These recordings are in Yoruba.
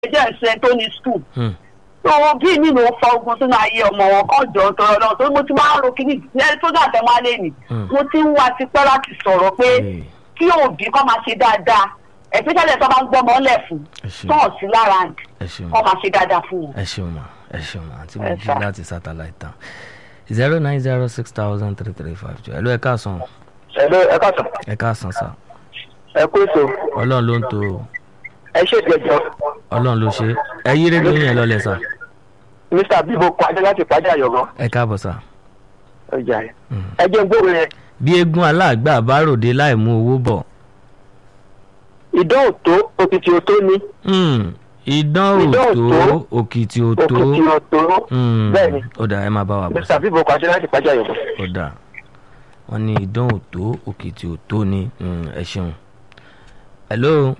jẹ́ ìṣẹ́ tó ní skul Hmm. tó bí mi ló fa ogun sínú ayé ọmọ wọn kọ́ jọ ń tọrọ náà tó mo ti máa ń ro kíní lẹ́yìn tó dà tẹ́ máa lé nì Hmm. mo ti ń wá tipẹ́ láti sọ̀rọ̀ pé Ee, kí òbí kọ́ máa ṣe dáadáa especially tó máa ń gbọ́mọ lẹ̀ fún ẹ ṣeun tó hàn sí lára àǹdí ẹ ṣeun kọ́ máa ṣe dáadáa fún wọn. ẹ ṣeun ma ẹ ṣeun ma àti mo Ẹ jí sà. láti satellite town zero nine zero six thousand three three five two ẹ ló ẹ káàsán ẹ̀lọ́ ẹ káàtó ẹ káàsán sá ẹ kú ètò ọlọ́run ló ń to o. ẹ ṣe ìgbẹ́jọ́ ọlọ́run ló ṣe ẹ yí rédíò yẹn lọlẹ̀ sá mr bíbo pàdé láti pàdé àyọ̀gán ẹ káàbọ̀ sá. ọjà yẹn Hmm. ẹ jẹ́ gbòòrò yẹn bí eégún aláàgbà bá ròde láì mú owó bọ̀ ìdán òtó òkìtì òtó ni Hmm, idán Idán òtó òtó, òkìtì òtó òkìtì òtó Hmm, bẹ́ẹ̀ ni ó dà ẹ máa bá wa bọ̀ mr bíbo pàdé láti pàdé àyọ̀gán. ó dà wọ́n ní idán òtó òkìtì òtó ni Hmm, ẹ ṣeun. hello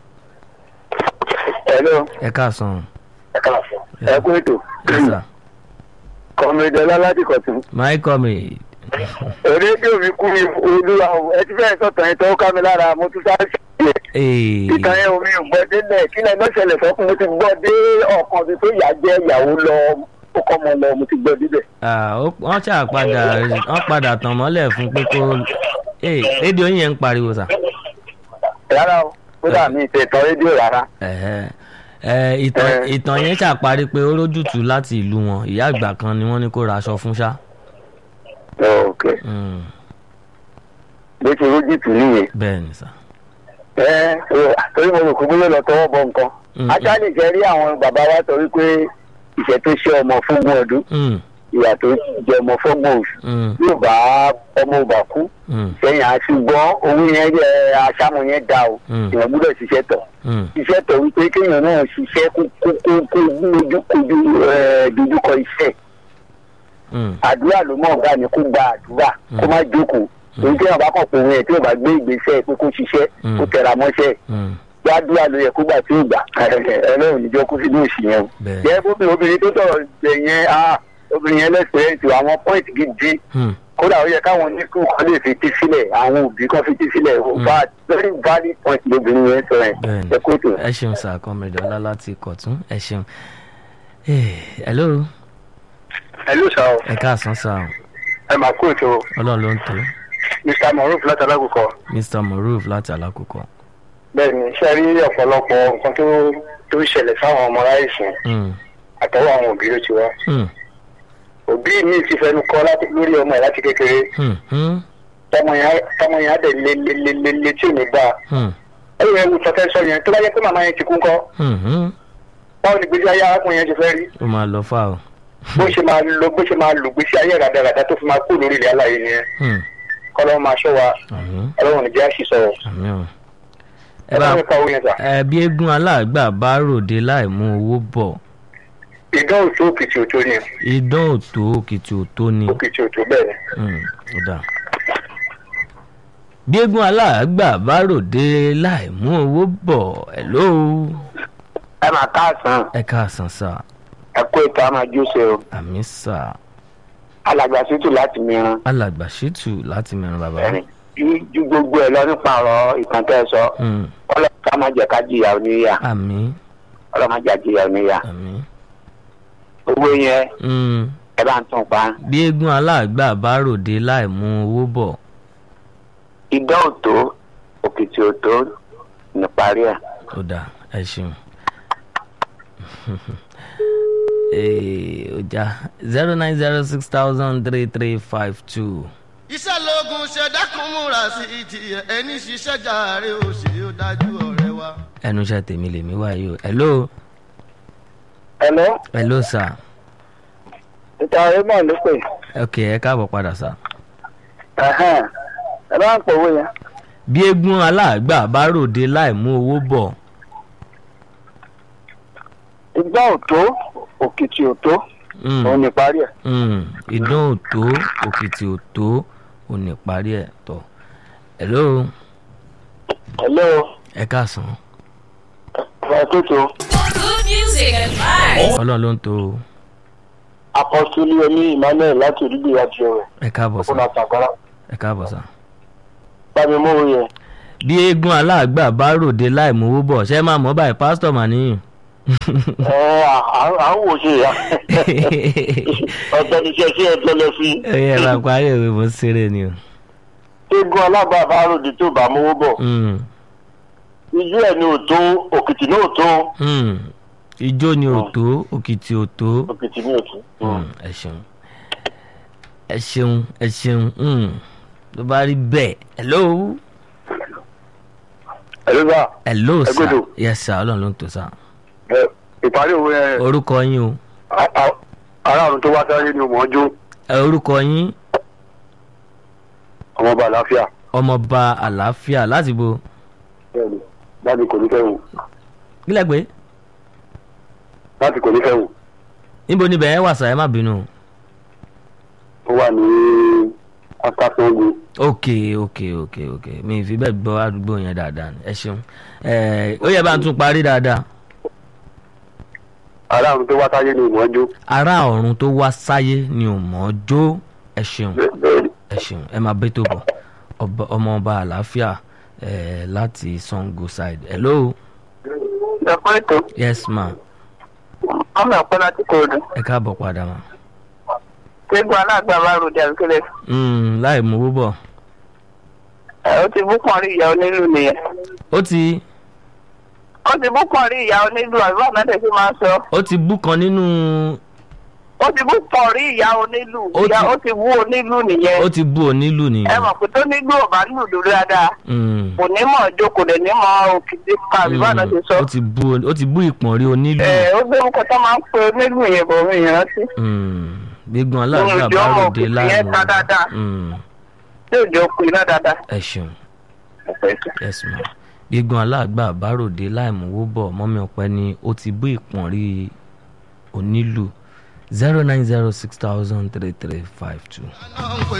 ẹ̀lọ́ ẹ káàsán ẹ káàfọ́ ẹ kú ètò yes sir kọ́mídọ́lá láti kọ̀tún. my comrade rédíò mi kú mi olúwa o ẹ ti fẹ́ sọ̀tàn yẹn tó ká mi lára mo tún sáré sí ẹ̀. Ee, ìtàn yẹn omi ò gbọ́ délẹ̀ kí lẹ́nu ṣẹlẹ̀ sọ́kùn mo ti gbọ́ dé ọ̀kan mi tó yà jẹ́ ìyàwó lọ ó kọ́ mọ lọ mo ti gbọ́ débẹ̀. ah, ó- wọ́n ṣáà padà wọ́n padà tàn mọ́lẹ̀ fún pé kó Ee, rédíò yẹn ń pariwo sà. rárá o kódà mi ì tẹ̀tàn rédíò rárá. Ẹ̀hẹ́. Ẹ, ìtàn Eh. ìtàn yẹn ṣàparí pé ó rójútùú láti ìlú wọn ìyá àgbà kan ni wọ́n ní kó ra aṣọ fún ṣá. ok Hmm, bó ṣe rójú tù nìyẹn. bẹ́ẹ̀ ni sà. ẹ ẹ torí mo rò pé bóyá lọ tọwọ́ bọ nǹkan. Mm, ajá lè jẹ́ rí àwọn bàbá wa torí pé ìṣẹ́ tó ṣe ọmọ fúngbọ̀n ọdún Hmm, ìyà tó jẹ ọmọ fúngbọ̀n oṣù hmm, yóò bá ọmọ ọba kú hmm, sẹ́yìn àṣùgbọ́n owó yẹn jẹ́ aṣámu yẹn dá o Mm. èèyàn gbúdọ̀ ṣiṣẹ́ tọ̀ hmm, ṣiṣẹ́ tọ̀ wípé kéèyàn náà ṣiṣẹ́ kó kó kó kó lójú kojú ẹ̀ dojúkọ iṣẹ́ hmm, àdúrà ló mọ̀ ọ̀gá ni kó gba àdúrà kó má jókòó èyí tí wọn bá kàn pé òun yẹn tí wọn bá gbé ìgbésẹ̀ pé kó ṣiṣẹ́ Mm. kó tẹra mọ́ṣẹ́ hmm, gbàdúrà ló yẹ kó gbà tí ó gbà ẹlẹ́rìn níjọ́ kó sínú òsì yẹn o. bẹ́ẹ̀. jẹ́ bóbi obìnrin tó tọ̀rọ̀ jẹ yẹn ah, obìnrin yẹn lẹ́sẹ̀rẹ́ǹtì àwọn pọ́ìntì gidi Hmm, kódà ó yẹ káwọn oníkú kan lè fetí sílẹ̀ àwọn òbí kan fetí sílẹ̀ ó bá very valid point lóbìnrin yẹn sọ yẹn bẹ́ẹ̀ ẹ kó tó. ni ẹ ṣeun sà comrade ọlá láti kọ̀tún ẹ ṣeun. Eh, hello ẹ ló sọ ẹ káàsán sà o. ẹ máa kó ètò ọlọ́run ló ń tó mr moruf láti alágùkọ mr moruf láti alákòókò. bẹ́ẹ̀ ni ṣe rí ọ̀pọ̀lọpọ̀ nǹkan tó tó ṣẹlẹ̀ sáwọn ọmọ aláìsàn Hmm, àtọwọ́ àwọn òbí ló ti wá hmm, òbí mi ti fẹnu kọ láti lórí ọmọ ẹ̀ láti kékeré hmm, hmm, tọmọ yẹn tọmọ yẹn á dẹ̀ lé lé lé lé lé tí ò ní gbà hmm, ẹ̀rù ẹ̀ wù tọ́tẹ́ sọ yẹn tó bá yẹ pé màmá yẹn ti kú ńkọ́ hmm, hmm. báwo ni gbèsè ayé arákùnrin yẹn ti fẹ́ rí ó máa lọ fà o. bó ṣe máa lo bó ṣe máa lò gbèsè ayé ràdàràdà tó fi máa kú lórí ilẹ̀ aláyé nìyẹn Hmm, kọ́lọ́ máa ṣọ́ wa àmín ọlọ́run ní jẹ́ àṣìṣọ́ àmín o. ẹ ẹ bá bá mi ka owó yẹn sà. ẹ bí eégún aláàgbà bá ròde láì mú owó bọ̀ ìdán òtó òkìtì òtó ni idán òtó òkìtì òtó ni. òkìtì òtó bẹ́ẹ̀ ni. Hmm, ó dáa. bí eégún aláàgbà bá ròde láì mú owó bọ̀ ẹ̀ ló ẹ máa káàsán ẹ káàsán sà ẹ kó ètò àmàjú ṣe o àmì sà alàgbà sítù láti mìíràn alàgbà ṣètù láti mẹ́rin bàbá. ẹni ju ju gbogbo ẹ lọ nípa ọ̀rọ̀ ìtàn tẹ́ ẹ sọ Hmm, ọlọ́run ká má jẹ́ ká jìyà oníyà àmì ọlọ́run má jẹ́ jìyà oníyà àmì. owó yẹn Hmm, ẹ bá ń tún pa bí eégún aláàgbà bá ròde láì mú owó bọ̀ ìdán òtó òkìtì òtó níparí ẹ. ó dáa ẹ ṣeun. Ee, ó já zero nine zero six thousand three three five two. iṣẹ́ lóògùn ṣẹ̀dákun múra sí i ti ẹni ṣiṣẹ́ jàre ó ṣe ó dájú ọ̀rẹ́ wa. ẹnu iṣẹ́ tèmi lèmi wá yìí o hello ẹ̀lọ́ hello sir ìta raymond ló pè ok ẹ káàbọ̀ padà sir. ẹ bá ń pè owó yẹn. bí eégún aláàgbà bá ròde láì mú owó bọ̀ ìdán òtó òkìtì òtó mm, òun níparí ẹ. mm, idán òtó òkìtì òtó òní parí ẹ̀ tọ̀ hello ẹ̀lọ́ ẹ káàsán ẹ tó tó Good music and vibes. ọlọ́run ló ń to apọ́sítélì ẹni emmanuel láti olùgbé àti ọ̀rẹ́ ẹ káàbọ̀ sir ọkùnrin àtàkárá ẹ káàbọ̀ sir. bá mi mú owó yẹn. bí eégún aláàgbà bá ròde láì mú owó bọ̀ ṣé máa mọ̀ báyìí pásítọ̀ mà níyìn ẹ à à ń wò ṣe ya ọ̀tọ̀ ní iṣẹ́ sí ẹjọ́ lọ sí. ẹyẹ bá parí ìwé mo ń ṣeré ni o. eégún alábàbà ròdì tó bá mówó bọ̀ Mm, ijú ẹ̀ ni ò tó òkìtì náà ò tó mm. ijó ni ò tó òkìtì ò tó. òkìtì ní òtún. Mm, ẹ ṣeun ẹ ṣeun ẹ ṣeun mm. ló bá rí bẹ́ẹ̀ hello ẹ̀rọ bá hello Ẹ sir gbọ́dọ̀. yes sir ọlọ́run ló ń tó sir ìparí òwe ẹ̀ orúkọ yín o aráàlú tó wá sáré ni mò ń jó ẹ orúkọ yín ọmọọba àlàáfíà ọmọọba àlàáfíà láti bo bẹ́ẹ̀ni láti kò ní fẹ́ wò kílẹ̀ pé láti kò ní fẹ́ wò níbo níbẹ̀ ẹ wà sà ẹ má bínú ó wà ní afásángo ok ok ok ok mi ì fi bẹ́ẹ̀ gbọ́ àdúgbò yẹn dáadáa ni. ẹ ṣeun ẹ ó yẹ bá ń tún parí dáadáa aráàlú tó wá sáré ni mò ń jó ará ọ̀run tó wá sáyé ni ò mọ̀ ọ́ jó ẹ ṣeun bẹ́ẹ̀ni ẹ ṣeun ẹ máa bẹ́ tó bọ̀ Ọba- ọmọọba àlàáfíà ẹ láti sango side hello ẹ̀kọ́ ètò yes ma ọmọ ẹ̀kọ́ láti kóòdù ẹ káàbọ̀ padà ma eégún aláàgbà bá ròdì àbíkẹ́lẹ́ Mm, láì mówó bọ̀ ẹ̀ ó ti bú pọ̀ rí ìyá onílù nìyẹn ó ti ó ti bú pọ̀ rí ìyá onílù àbí bàbá náà tẹ̀sí máa ń sọ ó ti bú kan nínú ó ti bú pọ̀ rí ìyá onílù Ó ìyá ti- ó ti bú onílù nìyẹn ó ti bú onílù ẹ nìyẹn mọ̀ pé tó nílù ò bá lùlù dáadáa Mm, kò ní mọ̀ ọjọ́ kò dẹ̀ ní mọ̀ òkìtì ká àbí bàbá náà ti sọ ó ti bú ó ti bú ìpọ̀nrí onílù ẹ̀ ó gbé orúkọ tó máa ń pe onílù yẹn bọ̀ mí ìrántí Mm, gbígbọn aláàbí Ohun ìjọ ọmọ àbáròde òkìtì láàmú yẹn ta dáadáa. Mm, tí òjò kù iná dáadáa. ẹ ṣeun yes ma gbígbọn aláàgbà àbáròde láìmówó bọ̀ mọ́mí ọ̀pẹ ni ó ti bú ìpọ̀nrí onílù zero nine zero six thousand three three five two. náà ń pè